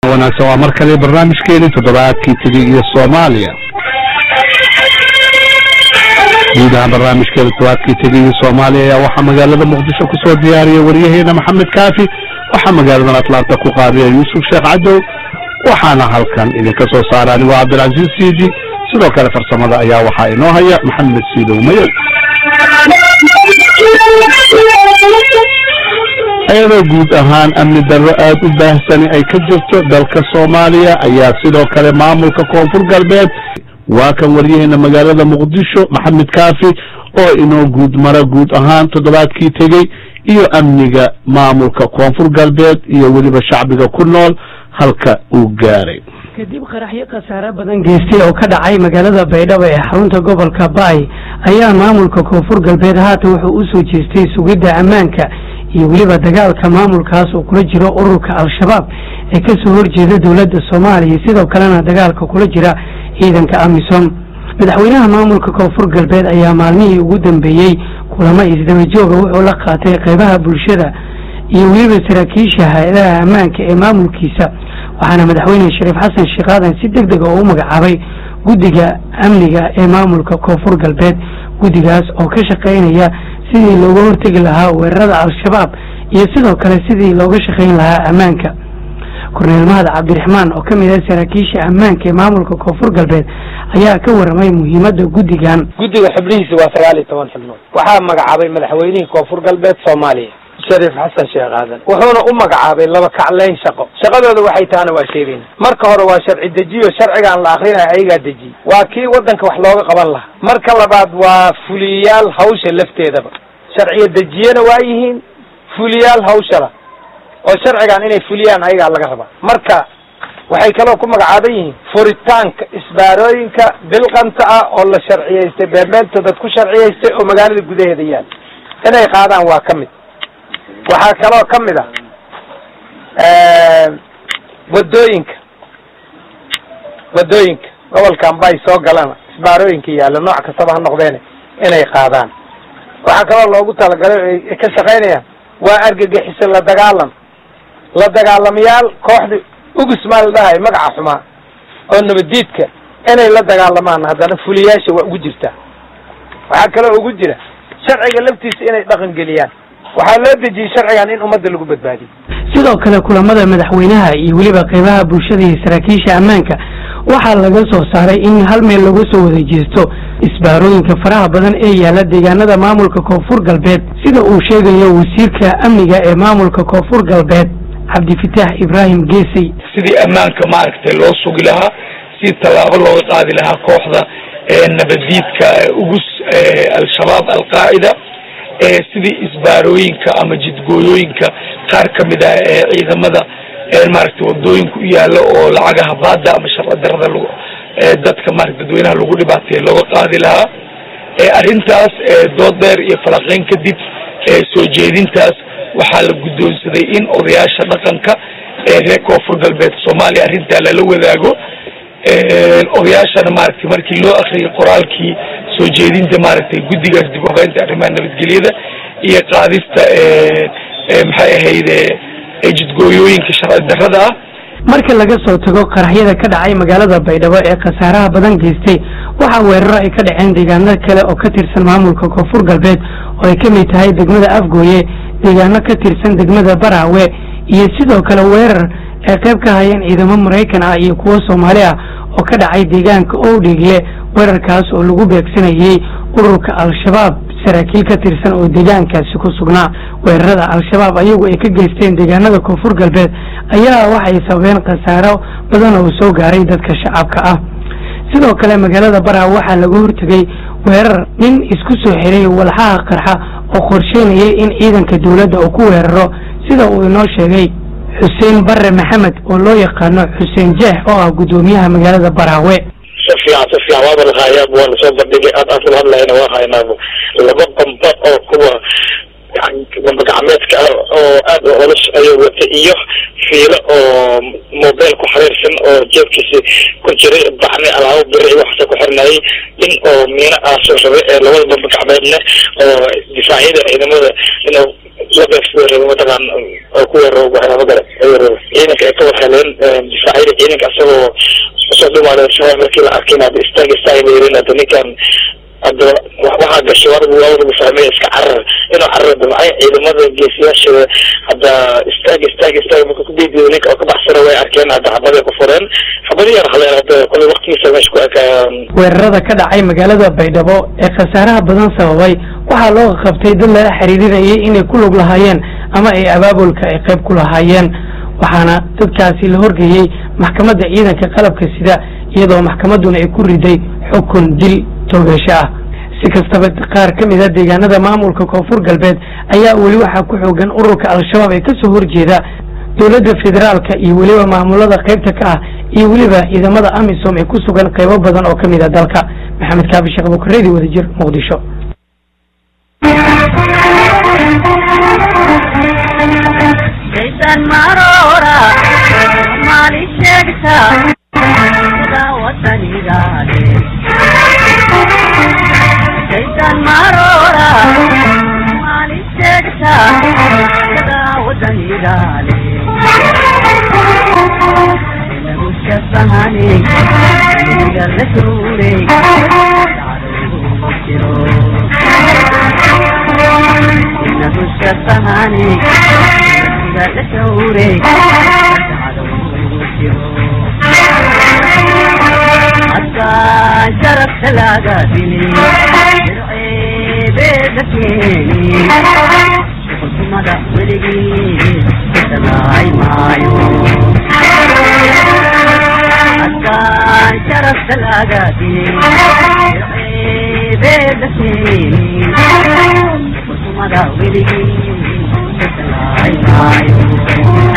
wanaagsan waa mar kale barnaamijkeeni toddobaadkii tegey iyo soomaaliya guud ahaan barnaamijkeeda toddobaadkii tegey iyo soomaaliya ayaa waxaa magaalada muqdisho kusoo diyaariyay waryaheena maxamed kaafi waxaa magaaladan atlaanta ku qaadiya yuusuf sheekh cadow waxaana halkan idinka soo saara anigoo cabdilcaziiz siidi sidoo kale farsamada ayaa waxaa inoo haya maxamed siidow mayow iyadoo guud ahaan amni darro aada u baahsani ay ka jirto dalka soomaaliya ayaa sidoo kale maamulka koonfur galbeed waa kan waryaheena magaalada muqdisho maxamed kaafi oo inoo guud mara guud ahaan toddobaadkii tegey iyo amniga maamulka koonfur galbeed iyo weliba shacbiga ku nool halka uu gaaray kadib qaraxyo khasaare badan geystay oo ka dhacay magaalada baydhabo ee xarunta gobolka baay ayaa maamulka koonfur galbeed haatan wuxuu u soo jeestay sugidda ammaanka iyo weliba dagaalka maamulkaas uu kula jiro ururka al-shabaab ee kasoo horjeeda dowladda soomaaliya sidoo kalena dagaalka kula jira ciidanka amisom madaxweynaha maamulka koonfur galbeed ayaa maalmihii ugu dambeeyey kulamo isdaba jooga wuxuu la qaatay qeybaha bulshada iyo weliba saraakiisha hay-adaha ammaanka ee maamulkiisa waxaana madaxweyne shariif xasan sheekh aadan si deg deg oo u magacaabay guddiga amniga ee maamulka koonfur galbeed guddigaas oo ka shaqaynaya sidii looga hortegi lahaa weerarada al-shabaab iyo sidoo kale sidii looga shaqayn lahaa ammaanka korneel mahad cabdiraxmaan oo ka mid ah saraakiisha ammaanka ee maamulka koonfur galbeed ayaa ka waramay muhiimadda guddigan guddiga xubnihiisa waa sagaal iyo toban xubnood waxaa magacaabay madaxweynihii koonfur galbeed soomaaliya shariif xasan sheekh aadan wuxuuna u magacaabay laba kacleyn shaqo shaqadooda waxay tahana waa sheegayna marka hore waa sharci dejiyo sharcigaan la akrinaya ayagaa dejiye waa kii waddanka wax looga qaban lahaa marka labaad waa fuliyayaal hawsha lafteedaba sharciyo dejiyena waa yihiin fuliyaal hawshala oo sharcigan inay fuliyaan ayagaa laga rabaa marka waxay kaloo ku magacaaban yihiin furitaanka isbaarooyinka bilqanta ah oo la sharciyaystay beermeelta dad ku sharciyaystay oo magaalada gudaheeda yaal inay qaadaan waa ka mid waxaa kaloo ka mid ah wadooyinka wadooyinka gobolkan bay soo galana isbaarooyinka yaalla nooc kastaba ha noqdeene inay qaadaan waxaa kaloo loogu talagalay ay ka shaqaynayaan waa argagixisa la dagaalam la dagaalamayaal kooxda ugus maa la dhahay magaca xumaa oo nabadiidka inay la dagaalamaan haddana fuliyaasha waa ugu jirtaa waxaa kaloo ugu jira sharciga laftiisa inay dhaqan geliyaan waxaa loo dejiyey sharcigan in ummadda lagu badbaadiyo sidoo kale kulamada madaxweynaha iyo weliba qeybaha bulshada iyo saraakiisha ammaanka waxaa laga soo saaray in hal meel laga soo wada jeesto isbaarooyinka faraha badan ee yaalla deegaanada maamulka koonfur galbeed sida uu sheegayo wasiirka amniga ee maamulka koonfur galbeed cabdifitaax ibraahim geesey sidii ammaanka maaragtay loo sugi lahaa si tallaabo looga qaadi lahaa kooxda nabadiidka ugus al-shabaab al-qaacida sidii isbaarooyinka ama jidgooyooyinka qaar ka mid ah ee ciidamada maaragtay wadooyinka u yaalla oo lacagaha baada ama sharci darada lag dadka maarata dadweynaha lagu dhibaateeya looga qaadi lahaa arrintaas dood dheer iyo falaqeyn kadib soo jeedintaas waxaa la guddoonsaday in odayaasha dhaqanka ee reer koonfur galbeed soomaaliya arrintaa lala wadaago odayaashana maaragtay markii loo akriyay qoraalkii soo jeedinta maaragtay guddigaas dib u habeynta arrimaha nabadgelyada iyo qaadista maxay ahayd jidgooyooyinka sharci darrada ah marka laga soo tago qaraxyada ka dhacay magaalada baydhabo ee khasaaraha badan geystay waxaa weeraro ay ka dhaceen deegaano kale oo ka tirsan maamulka koonfur galbeed oo ay ka mid tahay degmada afgooye deegaano ka tirsan degmada baraawe iyo sidoo kale weerar ay qayb ka hayeen ciidamo maraykan ah iyo kuwo soomaali ah oo ka dhacay deegaanka owdheegle weerarkaas oo lagu beegsanayay ururka al-shabaab saraakiil ka tirsan oo deegaankaasi ku sugnaa weerarada al-shabaab ayagu ay ka geysteen deegaanada koonfur galbeed ayaa waxay sababeen khasaaro badan oo soo gaaray dadka shacabka ah sidoo kale magaalada baraawe waxaa laga hortegay weerar nin isku soo xiray walxaha qarxa oo qorsheynayay in ciidanka dowladda uu ku weeraro sida uu inoo sheegay xuseen bare maxamed oo loo yaqaano xuseen jeex oo ah guddoomiyaha magaalada baraawe si fiican si fiican waaba lahayaa waana soo bandhigay aad aan kula hadlayna waa haynaa laba qamba oo kuwa gamba gacmeedka ah oo aad u culus ayuu wata iyo fiilo oo mobile ku xiriirsan oo jeebkiisi ku jiray baxni alaabo biri waxaase ku xirnayay in oo miino aasoo rabay ee labada bamba gacmeedna oo difaacyada ciidamada inuu la beegsado rabo mataqaan oo ku weeraro waxyaaba kale ciidanka ay ka warheleen soomaaliya shabaab markii la arkin hadda istaag istaag layrin hadda ninkan hadda waxaa gashay warbu warbu fahmay iska carar inuu carar damcay ciidamada geesiyaasha hadda istaag istaag istaag marka ku diidiyo ninka oo ka baxsana way arkeen hadda xabaday ku fureen xabadi yar haleen hadda kole waqtigiisa meesha ku ekayaan weerarada ka dhacay magaalada baydhabo ee khasaaraha badan sababay waxaa loo qabtay dad lala xiriirinayay inay ku lug lahaayeen ama ay abaabulka ay qayb ku lahaayeen waxaana dadkaasi la horgeeyey maxkamadda ciidanka qalabka sida iyadoo maxkamadduna ay ku riday xukun dil toogasho ah si kastaba qaar ka mid a deegaanada maamulka koonfur galbeed ayaa weli waxaa ku xoogan ururka al-shabaab ee kasoo horjeeda dowladda federaalka iyo weliba maamulada qaybta ka ah iyo weliba ciidamada amisom ee ku sugan qaybo badan oo kamid a dalka maxamed kaafi sheekh bukareedi wadajir muqdisho Jason Marora, Mali Shekta, Watanigaale. Jason Marora, Mali Shekta, Watanigaale. Namusha Sahani, Nigarre Namusha Sahani, Nigarre حتى شرفت لاقاتني درعي بيدكيني قلت مدى ولقي تلاعي معايو حتى شرفت لاقاتني درعي بيدكيني قلت مدى ولقي تلاعي معايو